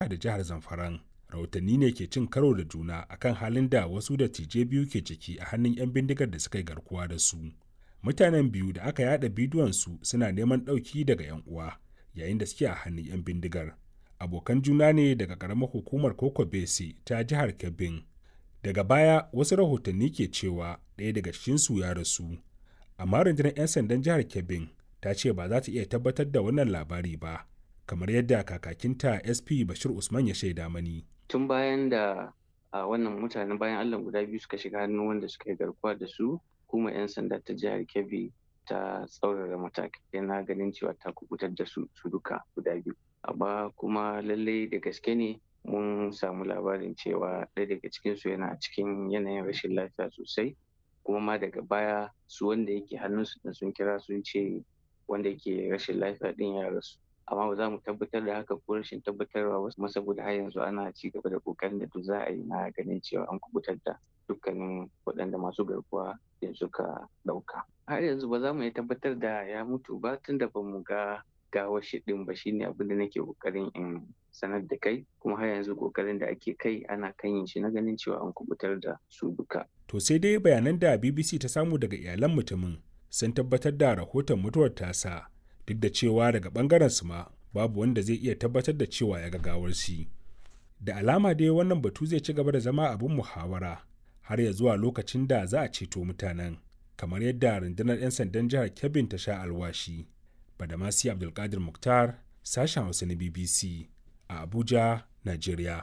da jihar zamfaran rahotanni ne ke cin karo da juna akan halin da wasu da tije biyu ke ciki a hannun 'yan bindigar da suka yi garkuwa da su mutanen biyu da aka yada bidiyon su suna neman ɗauki daga 'yan uwa yayin da suke a hannun 'yan bindigar abokan juna ne daga ƙaramar hukumar koko bese ta jihar kebbin daga baya wasu rahotanni ke cewa ɗaya daga cikinsu ya rasu amma rundunar 'yan sandan jihar kebbin ta ce ba za ta iya tabbatar da wannan labari ba kamar yadda kakakinta sp bashir usman ya shaida mani tun bayan da a wannan mutanen bayan allah guda biyu suka shiga hannun wanda suka yi garkuwa da su kuma 'yan sanda ta jihar kebbi ta tsaurara matakai na ganin cewa ta kubutar da su su duka guda biyu amma kuma lallai da gaske ne mun samu labarin cewa ɗaya daga cikinsu yana cikin yanayin rashin lafiya sosai kuma ma daga baya su wanda yake hannunsu da sun kira sun ce wanda yake rashin lafiya ɗin ya rasu amma ba za mu tabbatar da haka ko rashin tabbatarwa ba kuma saboda har yanzu ana ci gaba da kokarin da duk za a yi na ganin cewa an kubutar da dukkanin waɗanda masu garkuwa da suka ɗauka har yanzu ba za mu iya tabbatar da ya mutu ba tunda ba mu ga gawar shi ɗin ba shine abin da nake kokarin in sanar da kai kuma har yanzu kokarin da ake kai ana kan yin shi na ganin cewa an kubutar da su duka to sai dai bayanan da bbc ta samu daga iyalan mutumin sun tabbatar da rahoton mutuwar tasa duk da cewa daga bangaren su ma babu wanda zai iya tabbatar da cewa ya ga gawar shi da alama dai wannan batu zai ci gaba da zama abin muhawara har ya zuwa lokacin da za a ceto mutanen kamar yadda rundunar 'yan sandan jihar kebbin ta sha alwashi badamasi abdulkadir muktar sashen hausa na bbc a abuja nigeria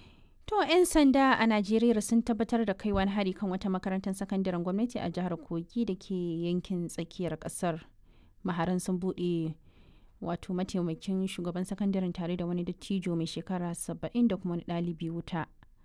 To 'yan sanda a Najeriya sun tabbatar da kai wani hari kan wata makarantar sakandaren gwamnati a jihar Kogi da ke yankin tsakiyar kasar. Maharan sun buɗe wato mataimakin shugaban sakandaren tare da wani dattijo mai shekara saba'in da kuma wani ɗalibi wuta.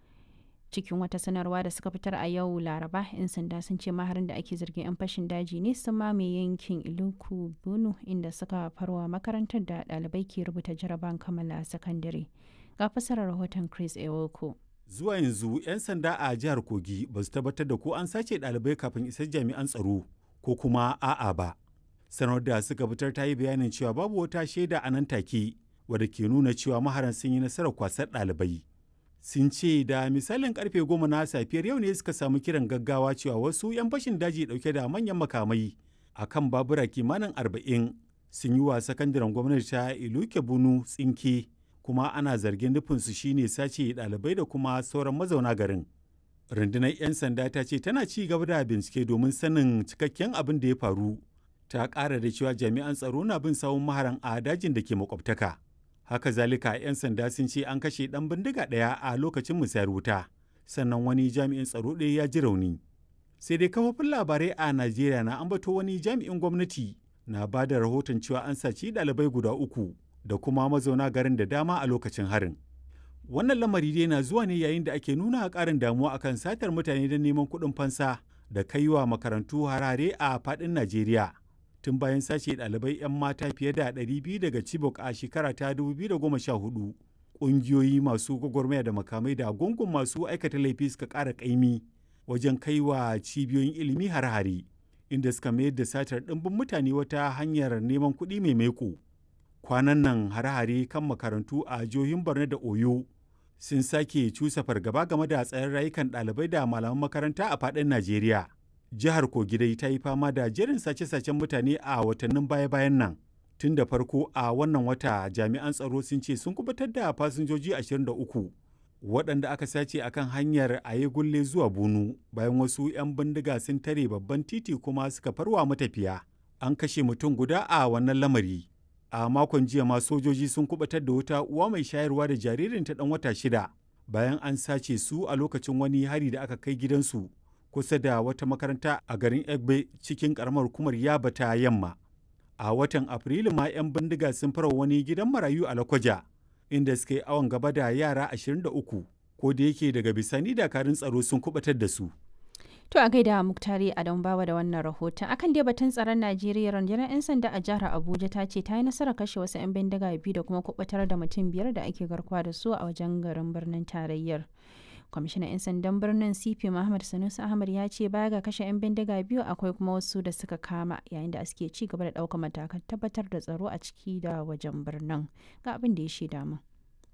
Cikin wata sanarwa da suka fitar a yau Laraba, 'yan sanda sun ce maharin da ake zargin 'yan fashin daji ne sun mamaye yankin Iluku Bunu inda suka farwa makarantar da ɗalibai ke rubuta jaraban kammala sakandare. ga fasarar rahoton Chris Ewoko. Zuwa yanzu 'yan sanda a jihar Kogi ba su tabbatar da ko an sace ɗalibai kafin isar jami'an tsaro ko kuma a'a ba. Sanar da suka fitar ta yi bayanin cewa babu wata shaida a nan take wadda ke nuna cewa maharan sun yi nasarar kwasar ɗalibai. Sun ce da misalin karfe goma na safiyar yau ne suka samu kiran gaggawa cewa wasu 'yan fashin daji ɗauke da manyan makamai a kan babura kimanin arba'in sun yi wa sakandaren gwamnati ta Iluke Bunu tsinke kuma ana zargin nufinsu shine sace ɗalibai da kuma sauran mazauna garin. Rundunar 'yan sanda ta ce tana ci gaba da bincike domin sanin cikakken abin da ya faru. Ta ƙara da cewa jami'an tsaro na bin sawun maharan a dajin da ke makwabtaka. Haka zalika 'yan sanda sun ce an kashe ɗan bindiga ɗaya a lokacin musayar wuta, sannan wani jami'in tsaro ɗaya ya ji rauni. Sai dai kafofin labarai a Najeriya na ambato wani jami'in gwamnati na ba da rahoton cewa an saci ɗalibai guda uku da kuma mazauna garin da dama a lokacin harin. Wannan lamari dai na zuwa ne yayin da ake nuna ƙarin damuwa akan satar mutane don neman kuɗin fansa da kaiwa makarantu harare a faɗin Najeriya. Tun bayan sace ɗalibai 'yan mata fiye da 200 daga Chibok a shekara ta 2014, ƙungiyoyi masu gwagwarmaya da makamai da gungun masu aikata laifi suka ƙara ƙaimi wajen kaiwa cibiyoyin ilimi har-hare, inda suka mayar da satar ɗimbin mutane wata hanyar neman kuɗi mai maiko. kwanan nan hare-hare kan makarantu a jihohin borno da oyo sun sake cusa fargaba game da tsayin rayukan ɗalibai da malaman makaranta a faɗin najeriya jihar kogi dai ta yi fama da jerin sace-sacen mutane a watannin baya-bayan nan tun da farko a wannan wata jami'an tsaro sun ce sun kubutar da fasinjoji 23 waɗanda aka sace akan hanyar aye gulle zuwa bunu bayan wasu 'yan bindiga sun tare babban titi kuma suka farwa matafiya an kashe mutum guda a wannan lamari a makon jiya ma sojoji sun kubatar da wata uwa mai shayarwa da jaririn ta dan wata shida bayan an sace su a lokacin wani hari da aka kai gidansu kusa da wata makaranta a garin egbe cikin karamar hukumar yaba ta yamma a watan afrilu ma 'yan bindiga sun fara wani gidan marayu a lakwaja inda suka yi awon gaba da yara 23 ko da yake daga bisani dakarun tsaro sun kubatar da su To a gaida Muktari Adam Bawa da wannan rahoton. Akan dai batun tsaron Najeriya rundunar 'yan sanda a jihar Abuja ta ce ta yi nasarar kashe wasu 'yan bindiga biyu da kuma kubatar da mutum biyar da ake garkuwa da su a wajen garin birnin tarayyar. Kwamishinan 'yan sandan birnin CP Muhammad Sanusi Ahmad ya ce baya ga kashe 'yan bindiga biyu akwai kuma wasu da suka kama yayin da suke ci gaba da ɗaukar matakan tabbatar da tsaro a ciki da wajen birnin. Ga abin da ya shaida mu.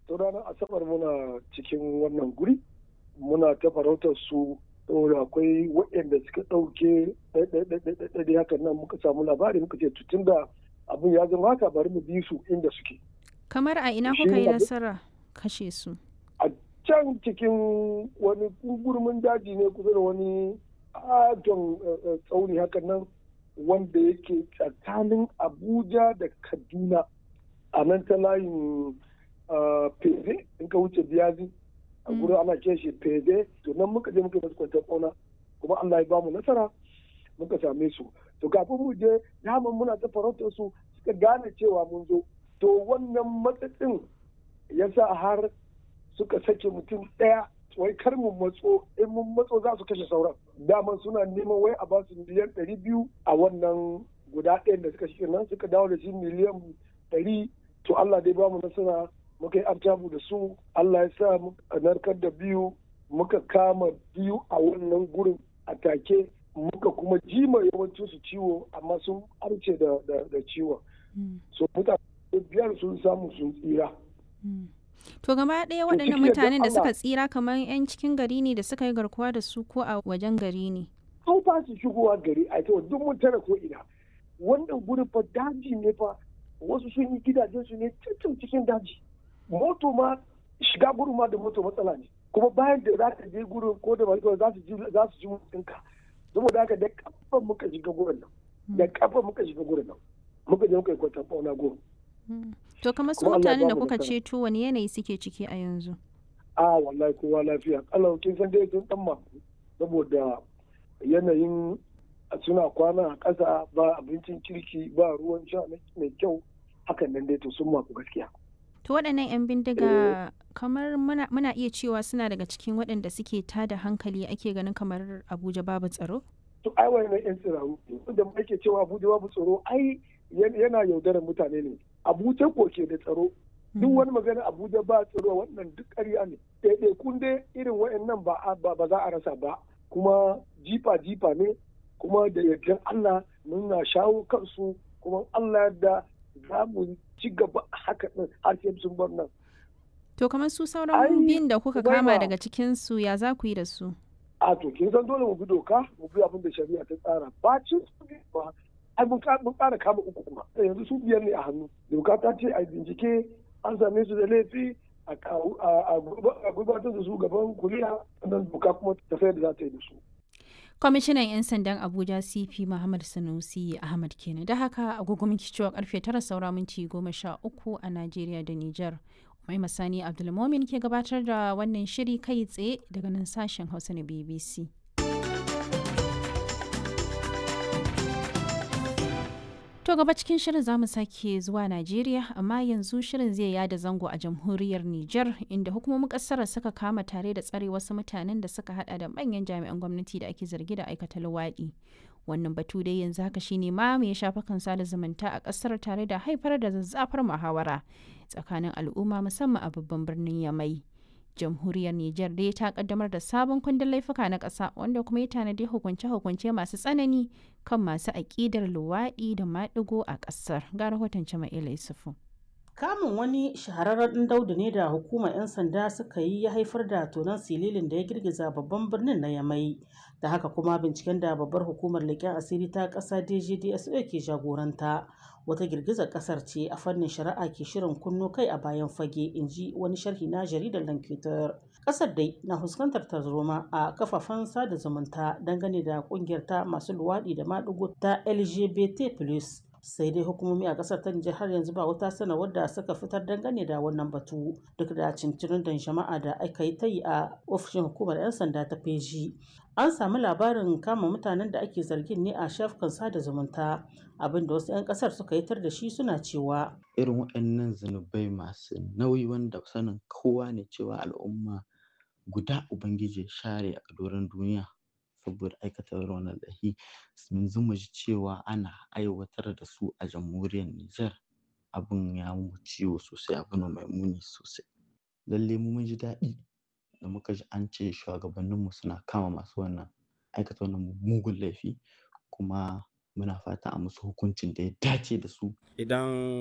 to ranar asabar muna cikin wannan guri muna ta farautar su saboda akwai waɗanda suka ɗauke ɗaiɗaiɗaiɗaiɗaiɗai hakan nan muka samu labari muka ce tun da abin ya zama haka bari mu bi su inda suke kamar a ina Shi kuka yi abu- nasara kashe su a can cikin wani gurmin daji ne kusa da wani adon tsauni hakan nan wanda yake tsakanin abuja da kaduna a nan ta layin ah, feze in ka wuce biyazi a Mm. gurin ana kiran shi feze to nan muka je muka yi masu kwantar ƙauna kuma allah ya ba mu nasara muka same su to kafin mu je daman muna ta farautar su suka gane cewa mun zo to wannan matsatsin ya sa har suka sake mutum ɗaya wai kar mu matso in mun matso za su kashe sauran daman suna neman wai a basu miliyan ɗari biyu a wannan guda ɗayan da suka shi nan suka dawo da shi miliyan ɗari to Allah dai bamu nasara muka yi artabu da su Allah ya sa muka narkar da biyu muka kama biyu a wannan gurin a take muka kuma jima yawancin su ciwo amma sun arce da, da, da ciwon Mm, so mutane biyar sun samu sun tsira mm. to gaba ɗaya To, waɗannan ciki da mutanen da Allah- suka tsira kamar 'yan cikin gari ne da suka yi garkuwa da su ko a wajen gari ne an ba su shigowa gari a ita duk mun tara ko ina wannan gurin fa daji ne fa wasu sun yi gidajen su ne cikin cikin daji moto ma shiga gurin ma da moto matsala ne kuma bayan da za ka je gurin ko da mai za su ji za su ji mutunka saboda haka da kafa muka shiga gurin nan da kafa muka shiga gurin nan muka je muka yi kwantar fauna gurin Mm. to kamar su Kuma Allah ya mutanen da bamu kuka nasara. ceto wani yanayi suke ciki a yanzu a wallahi kowa lafiya Allah kin san dai sun dan maku saboda yanayin suna kwana a ƙasa ba abincin kirki ba ruwan sha mai kyau hakan nan dai to sun maku gaskiya to waɗannan 'yan bindiga kamar muna, muna iya cewa suna daga cikin waɗanda suke tada hankali ake ganin kamar abuja babu tsaro to ai wannan yan tsiraru wanda ma ake cewa Abuja babu tsaro ai yan- yana yaudarar mutane ne Abuja ko ke da tsaro duk wani magana Abuja ba tsaro wannan duk ƙarya ne ɗaiɗai kun dai irin waɗannan ba a- ba ba za a rasa ba kuma jifa jifa ne kuma da yardan Allah muna shawo kansu kuma Allah da za mu ci gaba haka ɗin har sai sun bar nan to kamar su Ai, sauran biyun da kuka Umaima. kama daga cikin su ya za ku yi da su a to kin san dole mu bi doka mu bi abin da shari'a ta tsara ba cin su ne ba ai mun ka- mun ƙara kama uku kuma yanzu su biyar ne a hannu doka ta ce a bincike an same su da laifi a kawo- a- a gurba- a gurbatar da su gaban kuriya sannan doka kuma ta sayar da za ta yi da su kwamishinan 'yan sandan abuja cp muhammad sanusi ahmad kenan da haka agogo miki cewa karfe tara saura minti goma sha uku a najeriya da niger mai masani abdulmomin ke gabatar da wannan shiri kai tsaye daga nan sashen hausa na bbc To gaba cikin shirin zamu sake zuwa Najeriya amma yanzu shirin zai yada zango a jamhuriyar Nijar inda hukumomin kasar suka kama tare da tsare wasu mutanen da suka hada da manyan jami'an gwamnati da ake zargi da aikata luwaɗi. Wannan batu dai yanzu haka shine ma mai shafa kan sada zumunta a kasar tare da haifar da zazzafar muhawara tsakanin al'umma musamman a babban birnin Yamai. jamhuriyar Nijar dai ta kaddamar da sabon kundin laifuka na ƙasa wanda kuma ya tanadi hukunce-hukunce masu tsanani kan masu aƙidar luwaɗi da maɗigo a ƙasar. Ga rahoton Jama'ila Yusufu. Kamun wani shahararren ɗan daudu ne da hukumar 'yan sanda suka yi ya haifar da tonon sililin da ya girgiza babban birnin na Yamai. Da haka kuma binciken da babbar hukumar leƙen asiri ta ƙasa DGDSO ke jagoranta. Wata girgizar ƙasar ce a fannin shari'a ke shirin kunno kai a bayan fage, in ji wani sharhi na jaridar Lankitar. Ƙasar dai na fuskantar tarzoma a kafafen sada zumunta dangane da ƙungiyar ta masu luwaɗi da maɗigo ta LGBT+. sai dai hukumomi a kasar ta Nijar har yanzu ba wata sanarwar da suka fitar dangane da wannan batu duk da cincirin da jama'a da aka yi ta yi a ofishin hukumar 'yan sanda ta feji an sami labarin kama mutanen da ake zargin ne a shafukan sada zumunta abinda wasu 'yan kasar suka yi tar da shi suna cewa irin waɗannan zunubai masu nauyi wanda sanin kowa ne cewa al'umma guda ubangiji ya share a doron duniya saboda aikata wannan laifi yanzu mu ji cewa ana aiwatar da su a jamhuriyar Nijar abin ya mu ciwo sosai abu ne mai muni sosai lalle mu mun ji daɗi da muka ji an ce shugabanninmu suna kama masu wannan aikata wannan mugun laifi kuma muna fata a musu hukuncin da ya dace da su idan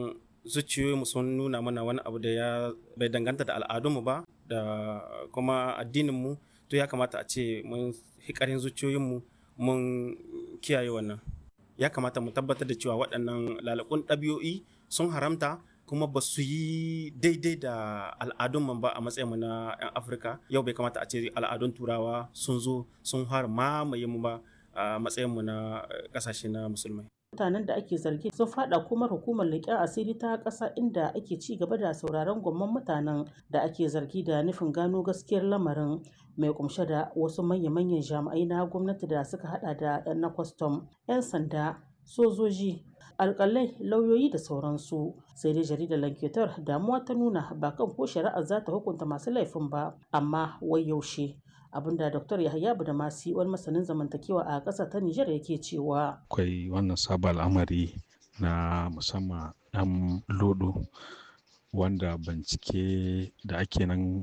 zuciyoyinmu sun nuna mana wani abu da ya bai danganta da al'adunmu ba da kuma addininmu to ya kamata a ce mun hikarin zuciyoyinmu mun kiyaye wannan ya kamata mu tabbatar da cewa waɗannan lalakun ɗabi'o'i sun haramta kuma ba su yi daidai da al'adunmu ba a matsayinmu na 'yan afirka yau bai kamata a ce al'adun turawa sun zo sun har mamaye mu ba a matsayinmu na ƙasashe na musulmai mutanen da ake zargi sun fada kuma hukumar leƙen asiri ta ƙasa inda ake ci gaba da sauraron gwamman mutanen da ake zargi da nufin gano gaskiyar lamarin mai kumshe da wasu manya-manyan jami'ai na gwamnati da suka hada da 'yan na kwastam 'yan sanda sojoji alkalai lauyoyi da sauransu sai dai jaridar lanketar damuwa ta nuna ba kan ko shari'ar za ta hukunta masu laifin ba amma wai yaushe abinda dr yahaya da masi wani masanin zamantakewa a ƙasa ta nijar yake cewa akwai wannan sabon al'amari na musamman ɗan lodo wanda bincike da ake nan